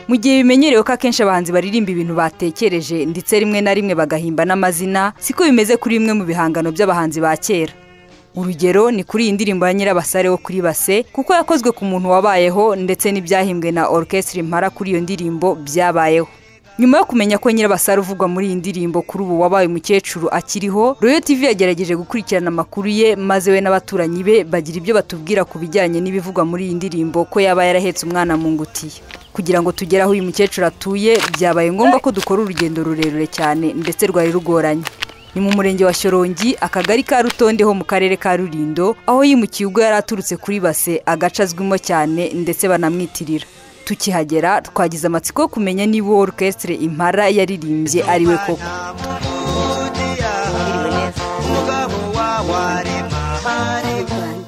Mu gihe bimenyerewe ko akenshi abahanzi baririmba ibintu batekereje ndetse rimwe na rimwe bagahimba n'amazina siko bimeze kuri bimwe mu bihangano by'abahanzi ba kera urugero ni kuri iyi ndirimbo ya nyirabasare wo kuri base kuko yakozwe ku muntu wabayeho ndetse n'ibyahimbwe na orukesitiri impara kuri iyo ndirimbo byabayeho nyuma yo kumenya ko nyirabasare uvugwa muri iyi ndirimbo kuri ubu wabaye umukecuru akiriho royo tv yagerageje gukurikirana amakuru ye maze we n'abaturanyi be bagira ibyo batubwira ku bijyanye n'ibivugwa muri iyi ndirimbo ko yaba yarahetse umwana mu ngutiya kugira ngo tugere aho uyu mukecuru atuye byabaye ngombwa ko dukora urugendo rurerure cyane ndetse rwari rugoranye ni mu murenge wa shorongi akagari ka rutonde ho mu karere ka rurindo aho yimukiye ubwo yari aturutse kuri base agace azwimo cyane ndetse banamwitirira tukihagera twagize amatsiko yo kumenya niba uwo orukesitire impara yaririmbye ari we koko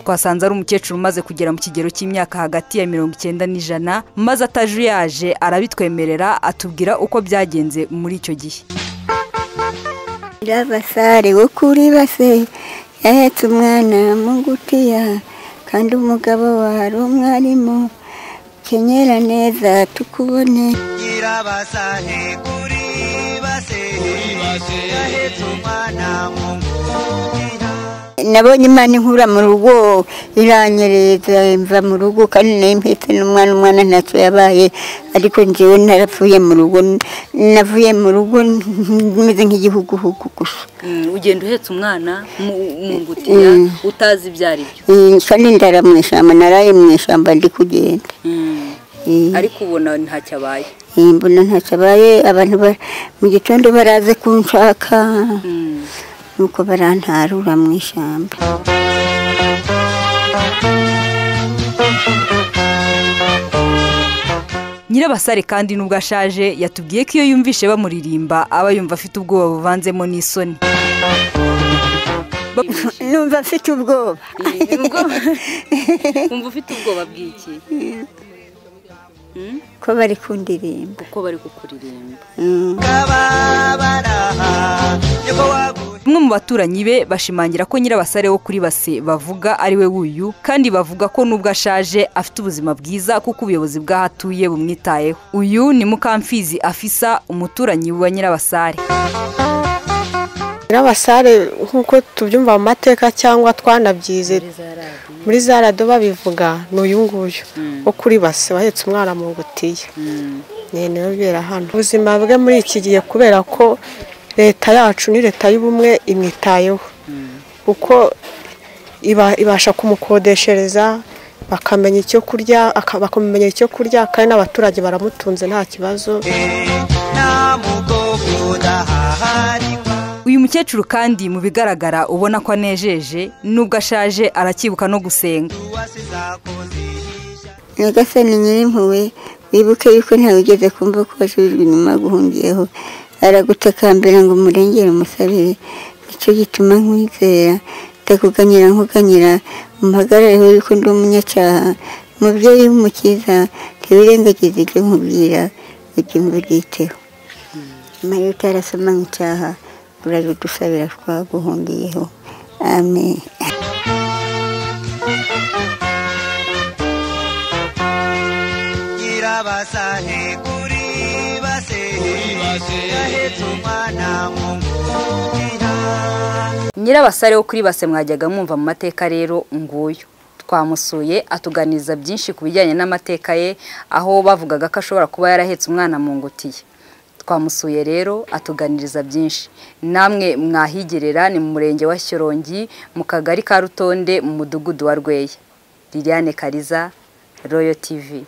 twasanze ari umukecuru umaze kugera mu kigero cy'imyaka hagati ya mirongo icyenda n'ijana maze atajuyaje arabitwemerera atubwira uko byagenze muri icyo gihe nyirabasare wo kuri base yahetse umwana mu ngutiya kandi umugabo we ari umwarimu kenyera neza tukubone nyirabasare kuri base yahetse umwana mu ngutiya nabonye imana inkura mu rugo iranyereza mva mu rugo kandi nayo mpetse n'umwana umwana ntacyo yabaye ariko njyewe narapfuye mu rugo navuye mu rugo meze nk'igihuguhugu gusa ugenda uhetse umwana mu ngutiya utazi ibyo ari byo kandi ndara mu ishyamba naraye mu ishyamba ndi kugenda ariko ubona ntacyo abaye mbona ntacyo abaye abantu mu gitondo baraze kunshaka nuko barantarura mu ishyamba nyirabasare kandi nubwo ashaje yatubwiye ko iyo yumvishe bamuririmba aba yumva afite ubwoba buvanzemo n'isoni numva afite ubwoba wumva ufite ubwoba bw'iki ko bari kundirimba uko bari kukuririmba bamwe mu baturanyi be bashimangira ko nyirabasare wo kuri base bavuga ari we wuyu kandi bavuga ko nubwo ashaje afite ubuzima bwiza kuko ubuyobozi bw'aho atuye bumwitayeho uyu ni mukamfizi afisa umuturanyi wa nyirabasare nyirabasare nk'uko tubyumva mu mateka cyangwa twanabyize muri za rado babivuga ni uyu nguyu wo kuri base wahetse umwana mu ngutiya niyo bibera hano ubuzima bwe muri iki gihe kubera ko leta yacu ni leta y'ubumwe imwitayeho kuko ibasha kumukodeshereza bakamenya icyo kurya bakamenya icyo kurya kandi n'abaturage baramutunze nta kibazo uyu mukecuru kandi mu bigaragara ubona ko anejeje nubwo ashaje arakibuka no gusenga nyagasani nyirimpuwe wibuke yuko ntawe ugeze kumva ko wasubijwe inyuma guhungiyeho aragutakambira ngo umurengere umusabire nicyo gituma nkwizera ndakuganyira nkuganyira umpagarareho yuko ndi umunyacyaha umubyeyi w'umukiza ntiwirengagize ibyo nkubwira ujye mvugiteho nyuma y'uko utarasoma nk'icyaha urabidusabira twaguhungiyeho amen nyirabasare kuri base yahetse umwana mu ngutiya nyirabasare wo kuri base mwajyaga mwumva mu mateka rero nguyu twamusuye atuganiriza byinshi ku bijyanye n'amateka ye aho bavugaga ko ashobora kuba yarahetse umwana mu ngutiya twamusuye rero atuganiriza byinshi namwe mwahigerera ni mu murenge wa shyorongi mu kagari ka rutonde mu mudugudu wa rweya liliane kariza royo tivi